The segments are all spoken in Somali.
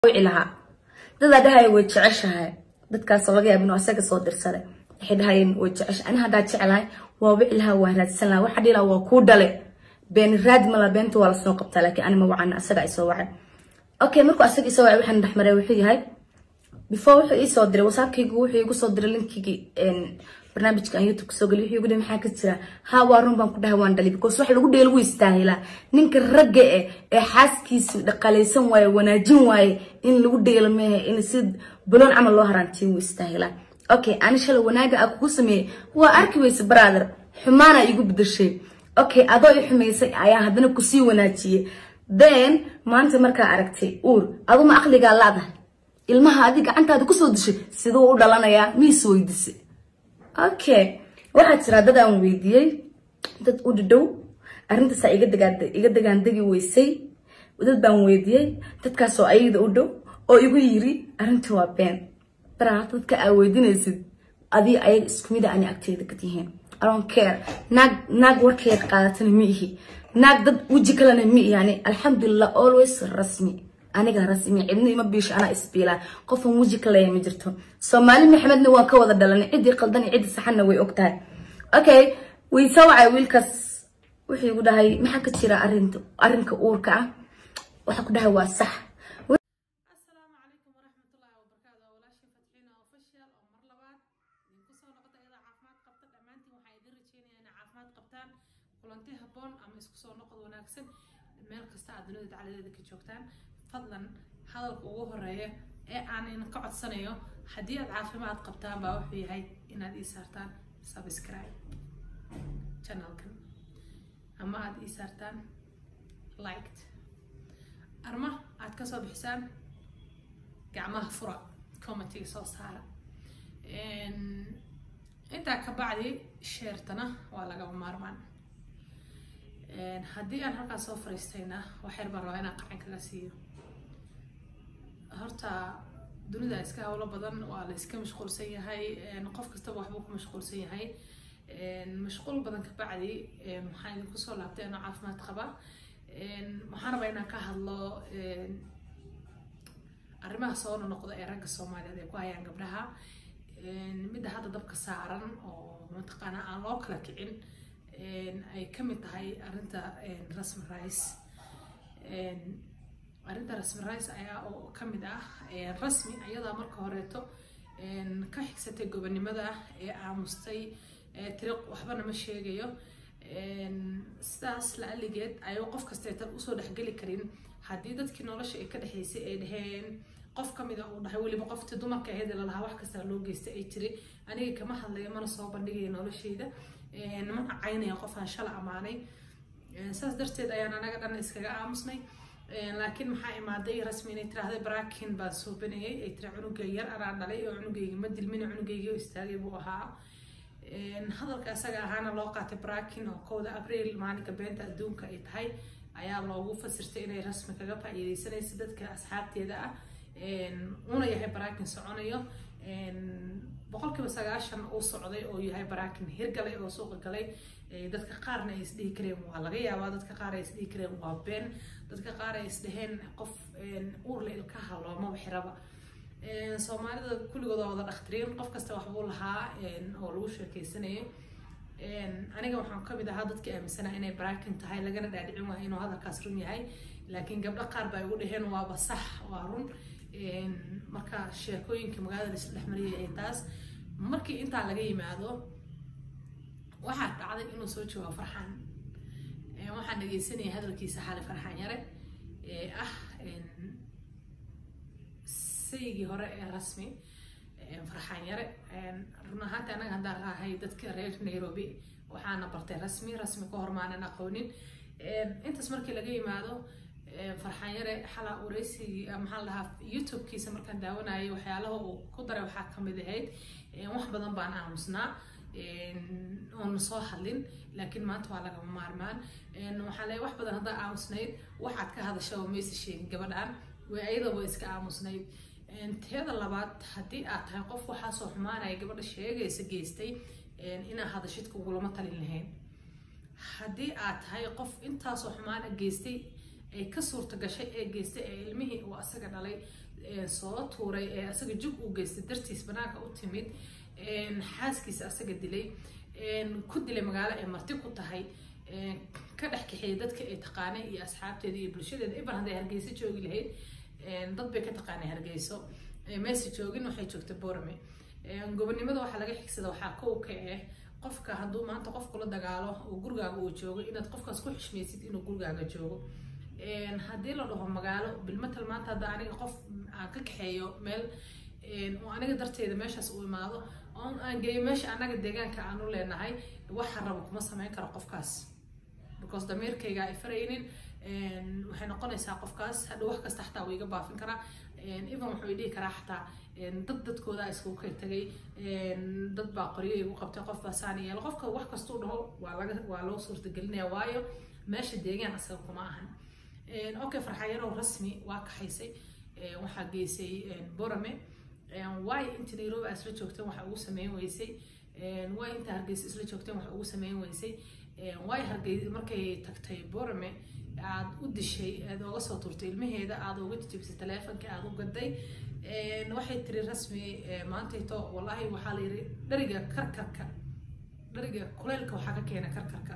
wici lahaa dadaa dhahaya way jeceshahay dadkaasoo laga yaaba inuu asaga soo dirsaday waxay dhahayeen way jeceshahay ani haddaa jecelahay waa wici lahaa waa raadsan lahaa waxa dhihi lahaa waa kuu dhale been raad mala beenta waa lasoo qabtaa laakiin ani ma wacana asaga isoo wacay okay markuu asaga isoo wacay waxaan dhexmaray wuxuu yahay before wuxuu iisoo diray whatsappkaygu wuxuu igu soo diray linkigii barnaamijka aan youtube kasoo geliy wuxuu igu dhihi maxaa ka jira ha waa run baan ku dhahay waan dhalay because wax lagu dhee lagu istaahilaa ninka ragga eh ee xaaskiisa dhaqalaysan waaye wanaajin waaye in lagu dheelo mehe in si buloon camal loo haraantiyo wuu istaahilaa okay ani shalay wanaaga aa kugu sameeyey waa arki weyse brother xumaana igu bedashay okay adoo i xumaysay ayaa haddana kusii wanaajiyey then maanta markaa aragtay uur aduma aqligaa laadahay ilmaha adi gacantaada kusoo dishay siduu u dhalanayaa miis weydise okay waxaa jira dad aan weydiiyey dad u dhidhow arrintaasaa iga degaandegi weysay dad baan weydiiyey dadkaasoo ayada u dhow oo igu yiri arrintii waa been baraa dadka aa weydinaysid adii ayaga isku mida ani agteeda ka tihiin aron care naag naag warkeeda qaadatana ma ihi naag dad weji kalena ma ihi yani alxamdulilah always rasmi aniga rasmi cidna ima biisho anaa isbiilaa qofan weji ka leeya ma jirto soomaali maxamedna waan ka wada dhalanay ciddii qaldan iyo ciddii saxanna way og tahay okay way soo wacay wiilkaas wuxuu igu dhahay maxaa ka jira arrinta arrinka uurka ah waxaa ku dhahay waa sax asalaamu calaykum waraxmatullaahi wabarakaatu waa walaashii fatxiina official oo mar labaad idinku soo noqota iyadoo caafimaad qabta dhammaantiin waxaa idin rajeynaya inay caafimaad qabtaan kulanti habboon ama isku soo noqod wanaagsan meel kasta aad dunida dacladeeda ka joogtaan fadlan hadalka ugu horeeya ee aan idinka codsanayo haddii aad caafimaad qabtaan baa wuxuu yahay inaad ii saartaan subscribe channelkan ama aad ii saartaan liked arma aad kasoo bixisaan gacmaha fura commentiga soo saara intaa ka bacdi sheertana waa lagaba maarmaan haddii aan halkaas soo fariistayna waxyar baan rabaa inaan qacan kaga siiyo horta dunida iska howlo badan waa la iska mashquulsan yahay qof kastaba waxbuu ku mashquulsan yahay mashquul badan ka bacdi waxaan idinku soo laabtay anoo caafimaad qaba waxaan rabaa inaan ka hadlo arrimaha soo noqda ee ragga soomaaliyeed ay ku hayaan gabdhaha midda hadda dabka saaran oo mataqaanaa aan loo kala kicin ay ka mid tahay arrinta rasmi rice arrinta rasmi rice ayaa oo ka mid ah rasmi ayadaa marka horeeto ka xigsatay gobonimada ee aamustay tiri waxbana ma sheegayo sidaas la aligeed ayuu qof kastaytan usoo dhexgeli karin haddii dadkii nolosha ay ka dhexaysay ay dhaheen qof kamida uu dhahay weliba qoftii dumarka ahayd lalahaa wax kasta loo geystay ay tiri aniga kama hadlayo mana soo bandhigaya nolosheyda mana caynaya qofaan shala amaanay saas darteed ayaan anaga dhan iskaga aamusnay laakiin maxaa imaaday rasmi inay tiraahday baraakin baa suubinayay ay tiri cunuga yar anaa dhalay oo cunugayga ma dilmin cunugayga istaagay buu ahaa hadalka asaga ahaana loo qaatay baraakin oo kowda abriil maalinka beenta adduunka ay tahay ayaa loogu fasirtay inay rasmi kaga faa'iidaysanaysa dadka asxaabteeda ah una yahay baraakin soconayo boqolkiiba sagaashan uu socday oo yahay baraakin hirgalay oo suuqa galay dadka qaarna ay isdhihi kareen waa laga yaabaa dadka qaar ay isdhihi kareen waa been dadka qaar ay isdhaheen qof uurle ilkaha loomaba xiraba soomaalida kulligooda wada dhakhtiriin qof kasta waxbuu lahaa oo lagu sheekeysanayo aniga waxaan kamid ahaa dadkii aaminsanaa inay baraakin tahay lagana dhaadhicin waayo inuu hadalkaas run yahay laakiin gabdho qaar baa igu dhaheen waaba sax waa run marka sheekooyinka magaalada laisla dhexmariyay ay taas markii intaa laga yimaado waxaa dhacday inuu soo joogo farxaan waxaan dhegeysanayay hadalkiisa xali farxaan yare ee ah sayigii hore ee rasmi farxaan yare run ahaanti anaga haddaan ahay dadka reer nairobi waxaana bartay rasmi rasmi ka hor maanan aqoonin intaas markii laga yimaado farxaan yare xalaa wareysigii maxaa dhahaa youtube-kiisa markaan daawanayay waxyaalaha uu ku daray waxaa kamid ahayd wax badan baan aamusnaa oon soo hadlin laakiin maanta waa lagama maarmaan waxaa leeyahay wax badan haddaa aamusnayd waxaad ka hadasha oo maysa sheegin gabadhan way ayadaba iska aamusnayd teeda labaad haddii aad tahay qof waxaasoo xumaanaya gabadha sheegaysa geystay inaa hadashid kugulama talin lahayn haddii aad tahay qof intaasoo xumaana geystay ay ka suurta gashay ee geystay ee ilmihii uu asaga dhalay soo tuuray ee asaga jug uu geystay dartiis banaanka u timid xaaskiisa asaga dilay ku dilay magaalo ay marti ku tahay ka dhex kaxeeyay dadka ay taqaanay iyo asxaabteeda iyo bulshadeeda iban hadday hargeyso joogi lahayd dad bay ka taqaanay hargeyso meese joogin waxay joogtay borame gobonimada waxaa laga xigsada waxaa kow ka ah qofka hadduu maanta qof kula dagaalo oo gurigaaga uu joogo inaad qofkaas ku xishmaysid inuu gurigaaga joogo haddii la dhaho magaalo bilmatal maanta hadda aniga qof aan ka kaxeeyo meel oo aniga darteeda meeshaas uu imaado oon aan geeyo meesha anaga deegaanka aan u leenahay waxa rabo kuma sameyn karo qofkaas because damiirkayga ay faraynin waxay noqonaysaa qofkaas hadha wax kasta xataa wuu iga baafin karaa even wuxuu i dhihi karaa xataa dad dadkooda iskugu kay tagay dad baa qoryo igu qabtay qof baa saan yeelo qofka wax kastuu dhaho waa laga waa loo suurtagelinaya waayo meesha deegaan asaga kuma ahan okay farxayarow rasmi waa kaxaysay waxaa geysay borame waay inta nairobi aa isla joogteen waxa ugu sameyn weysay waay inta hargeysa isla joogteen waxa ugu sameyn weysay waay hargey markay tagtay borame aad u dishay aad ooga soo turtay ilmaheeda aad uga jijibisay taleefonka aad u gaday waxay tiri rasmi maantayto wallahi waxaa la yiri dhariga karkarka dhariga kuleylka waxaa ka keena karkarka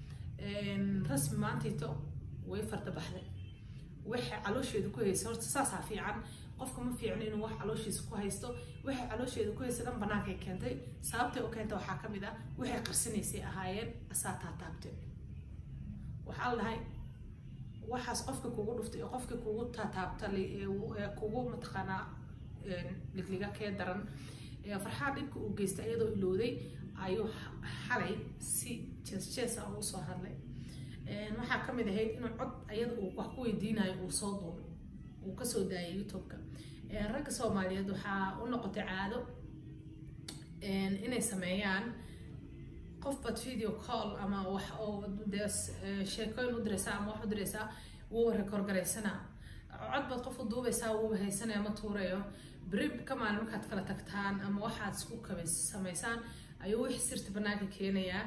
rasmi maantayto way farda baxday waxay caloosheeda ku haysa horta saasaa fiican qofka ma fiicno inuu wax calooshiisa ku haysto waxay caloosheeda ku haysta dhan bannaankay keentay sababtay u keenta waxaa ka mid ah waxay qarsanaysay ahaayeen asaa taataabtay waxaa la dhahay waxaas qofka kugu dhuftay oo qofka kugu taataabta kugu mataqaanaa ligliga kee daran farxaa dhibka uu geystay iyadoo ilowday ayuu xalay si jees jees ah ugu soo hadlay waxaa ka mid ahayd inuu cod ayada uu wax ku weydiinayo uu soo duubay uu kasoo daayay youtube-ka ragga soomaaliyeed waxaa u noqotay caado inay sameeyaan qof baad video call ama wax oo dee sheekooyin u diraysaa ama wax u diraysaa wuuba rekoor garaysanaa cod baad qof u duubaysaa wuuba haysanaya ma tuurayo beri ka maalin markaad kala tagtaan ama waxaad isku kaba samaysaan ayuu wixii sirta banaanka keenayaa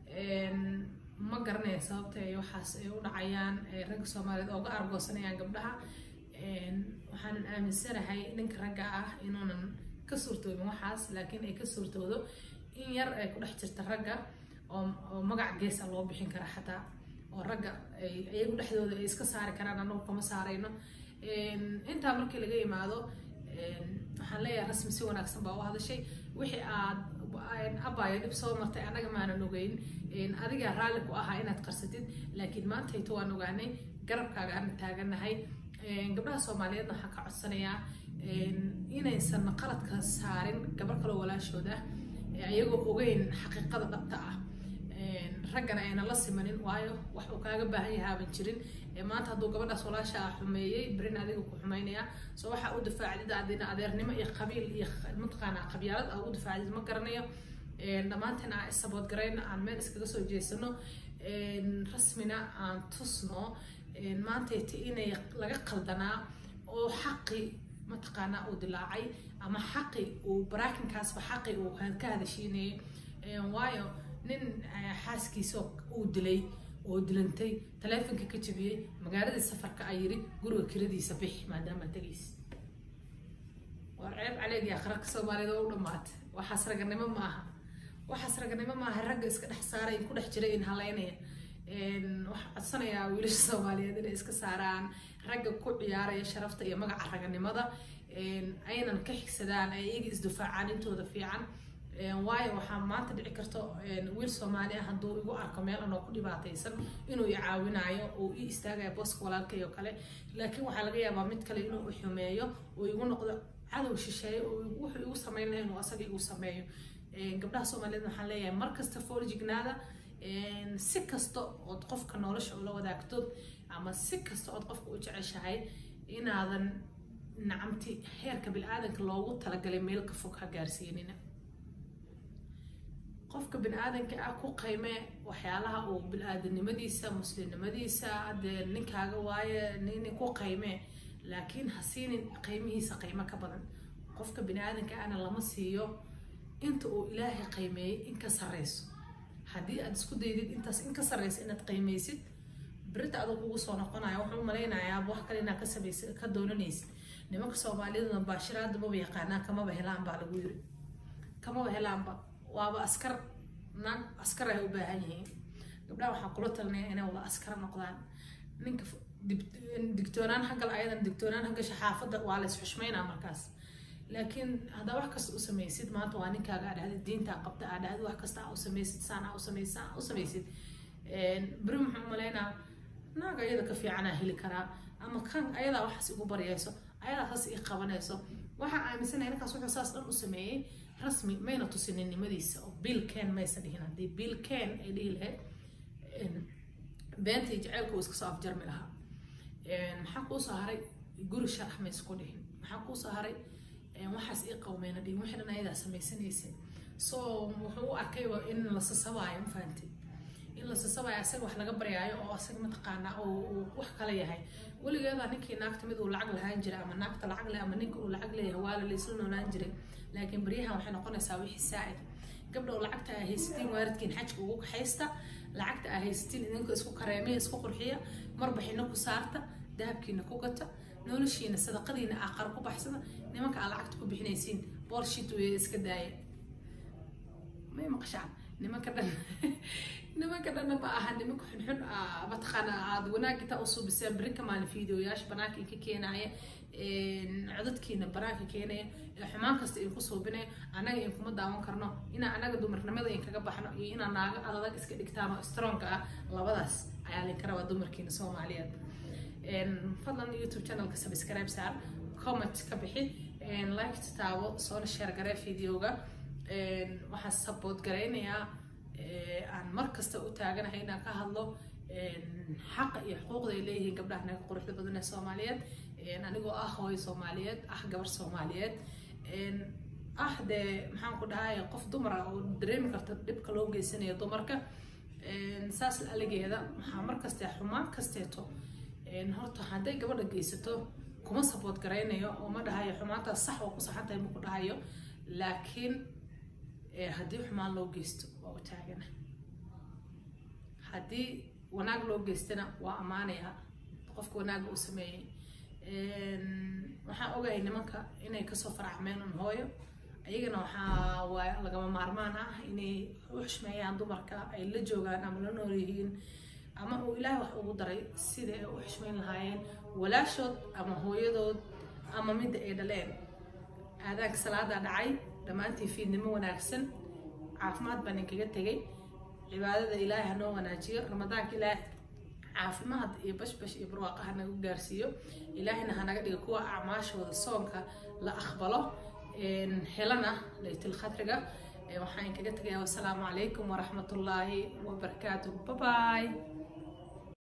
ma garanaya sababta ay waxaas ay u dhacayaan ragga soomaaliyeed ooga argoosanayaan gabdhaha waxaanan aaminsanahay ninka ragga ah inuunan ka suurtoobin waxaas laakiin ay ka suurtoodo in yar ay ku dhex jirta ragga oo magac geesa loo bixin kara xataa oo ragga ay iyagu dhexdooda ay iska saari karaan anagu kama saarayno intaa markii laga yimaado waxaan leeyahay rasmi si wanaagsan baa u hadashay wixii aad abaayo dhib soo martay annaga maanan ogeyn adigaa raalli ku ahaa inaad qarsatid laakiin maantayto waan ogaanay garabkaaga aan taaganahay gabdhaha soomaaliyeedna waxaan ka codsanayaa inaysan qaladka saarin gabar kaloo walaashood ah ayagoo ogeyn xaqiiqada dhabta ah raggana ayna la simanin waayo wax uu kaaga baahan yahay aaban jirin maanta hadduu gabadhaas walaasha ah xumeeyey berin adiga ku xumaynayaa soo waxaa u difaacdid adina adeernimo iyo qabiil iyo mataqaanaa qabyaalad aa u difaacdid ma garanayo dhammaanteen aan isabood garayno aan meel iskaga soo jeesano rasmina aan tusno maantayta inay laga qaldanaa oo xaqi mataqaanaa uu dilaacay ama xaqi uu baraakinkaasba xaqi uu ka hadashiinayay waayo nin xaaskiisa uu dilay oo dilantay taleefonka ka jabiyey magaaladii safarka ay yiri guriga kiradiisa bix maadaama tegays waa ceeb caleegii akhraka soomaaliyeed oo u dhamaatay waxaas raganimo maaha waxaas raganimo maaha ragga iska dhex saaray in ku dhex jiray in halaynaya waxaa codsanayaa wiilasha soomaaliyeed inay iska saaraan ragga ku ciyaaraya sharafta iyo magaca raganimada aynan ka xigsadaan ay iyaga isdifaacaan intooda fiican waayo waxaa maanta dhici karto wiil soomaali ah hadduu igu arko meel anoo ku dhibaataysan inuu i caawinaayo oo i istaagayo booska walaalkay oo kale laakiin waxaa laga yaabaa mid kale inuu i xumeeyo oo igu noqdo cadow shisheeyo oo wuxuu igu samayn lahay inuu asaga igu sameeyo gabdhaha soomaaliyeed waxaan leeyahay mar kasta foorjignaada si kasta ood qofka nolosha ula wadaagto ama si kasta ood qofka u jeceshahay inaadan nacamti heerka bil-aadanka loogu talagalay meel ka fog ha gaarsiinina qofka bini-aadanka ah ku qiime waxyaalaha uu bil-aadanimadiisa muslimnimadiisa dee ninkaaga waaye nin ku qiime laakiin ha siinin qiimihiisa qiimo ka badan qofka bini-aadanka ahna lama siiyo inta uu ilaahay qiimeeyey in ka sarreyso haddii aad isku daydid intaas in ka sarreysa inaad qiimeysid berita adoo kugu soo noqonaya wuxuu u malaynayaa wax kale inaad ka samaysa ka doonanaysid nimanka soomaaliduna baashiraada maba yaqaanaan kamaba helaan baa lagu yiri kamaba helaanba waaba askar naag askar ay u baahan yihiin gabdhaha waxaan kula talinaya inay wada askar noqdaan ninka digtoonaan hagal ayadan digtoonaan hagasha xaafadda waa la isxushmaynaa markaas laakiin haddaa wax kasta u samaysid maanta waa ninkaaga aa dhahday diintaa qabta aa dhahday wax kasta aa u samaysid saan aa u samaysid saan aa u samaysid beri muxuu umalaynaa naag ayada ka fiicanaa heli karaa ama kan ayadaa waxaas igu baryayso ayadaa saas ii qabanayso waxaa aaminsanaya ninkaas wuxuu saas dhan u sameeyey rasmi mayna tusinin nimadiisa oo bill ken maysa dhihin haddii bill ken ay dhihi lahayd beentii jaceylku uu iska soo afjarmi lahaa maxaa kuu soo haray guri sharax ma isku dhihin maxaa kuu soo haray waxaas ii qawmeyna dhihin wixii dhan ayadaa samaysanaysa so wuxuu u arkay in la sasabaayo ma fahamtay in la sasabaayo asaga wax laga baryaayo oo asaga mataqaanaa uu wax kala yahay weligeeda ninkii naagta mid uu lacag lahaan jiray ama naagta lacag leh ama ninka uu lacag leeyahay waa la laysla noolaan jiray laakiin baryahan waxay noqonaysaa wixii saa'id gabdha oo lacagta aa haysatiin waalidkiin xajka ugu kaxaysta lacagta aa haysatiin idinka isku kareemiya isku qurxiya marbaxina ku saarta dahabkiina ku gata noloshiina sadaqadiina aa qar ku baxsada nimanka aa lacagta ku bixinaysiin boolshit wey iska daaya may maqashaan nimanka dhan nimanka dhanna ma aha nimanka xunxun mataqaana aad wanaag intaa usoo biseen beri ka maalin fiideoyaasha banaanka inka keenaya codadkiina banaanka keenaya xumaan kasta idinku suubinaya annaga inkuma daawan karno inaa annaga dumarnimada inkaga baxno iyo inaa naaga adadag iska dhigtaan oo stronga ah labadaas ayaa linka rabaa dumarkiina soomaaliyeed fadlan youtube channelka subscribe saar comment ka bixi like taabo soona share garee videoga waxaan support garaynayaa aan mar kasta u taaganahay inaan ka hadlo xaqa iyo xuquuqda ay leeyihiin gabdhaha naga quruxda badan ee soomaaliyeed anigoo ah hooyo soomaaliyeed ah gabar soomaaliyeed ah dee maxaan ku dhahay qof dumar ah oo dareemi karta dhibka loo geysanayo dumarka saas aligeeda waxaa mar kaste xumaan kasteeto horta hadday gabadha geysato kuma support garaynayo oo ma dhahayo xumaantaas sax oo ku saxan tahay ma ku dhahayo laakiin haddii xumaan loo geysto waa u taagana haddii wanaag loo geystana waa ammaanaya qofka wanaaga uu sameeyey waxaan ogahay nimanka inay kasoo faracmeen un hooyo ayagana waxaa waa lagama maarmaan ah inay u xushmeeyaan dumarka ay la joogaan ama la nool yihiin ama uu ilaahay wax ugu daray sida ay u xushmeyn lahaayeen walaashood ama hooyadood ama midda ay dhaleen aadaanka salaadaa dhacay dhammaantii fiidnimo wanaagsan caafimaad baan inkaga tegay cibaadada ilaahay hanoo wanaajiyo ramadaanka ilaahay caafimaad iyo bashbash iyo barwaaqa hanagu gaarsiiyo ilaahayna hanaga dhiga kuwa acmaashooda soonka la aqbalo helana laytul khadriga waxaan inkaga tegayaa wasalaamu calaykum waraxmatullaahi wabarakaatuh babaay